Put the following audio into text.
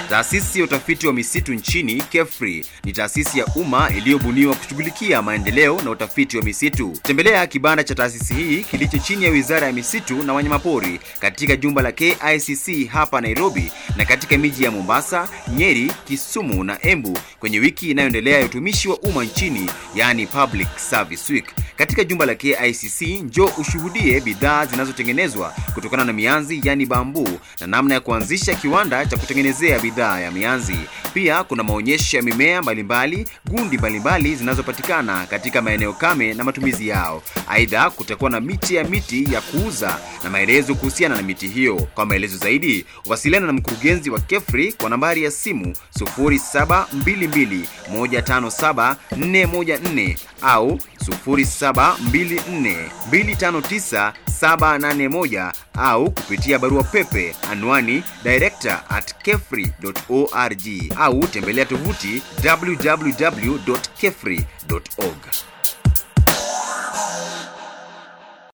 Taasisi ya utafiti wa misitu nchini KEFRI ni taasisi ya umma iliyobuniwa kushughulikia maendeleo na utafiti wa misitu. Tembelea kibanda cha taasisi hii kilicho chini ya Wizara ya Misitu na Wanyamapori katika jumba la KICC hapa Nairobi na katika miji ya Mombasa, Nyeri, Kisumu na Embu kwenye wiki inayoendelea ya utumishi wa umma nchini, yani Public Service Week. Katika jumba la KICC njoo ushuhudie bidhaa zinazotengenezwa kutokana na mianzi yani bambu na namna ya kuanzisha kiwanda cha kutengenezea bidhaa ya mianzi. Pia kuna maonyesho ya mimea mbalimbali, gundi mbalimbali zinazopatikana katika maeneo kame na matumizi yao. Aidha, kutakuwa na miche ya miti ya kuuza na maelezo kuhusiana na miti hiyo. Kwa maelezo zaidi, wasiliana na mkurugenzi wa KEFRI kwa nambari ya simu 0722157414 au 0724259781 au kupitia barua pepe anwani director at kefri.org au tembelea tovuti www.kefri.org.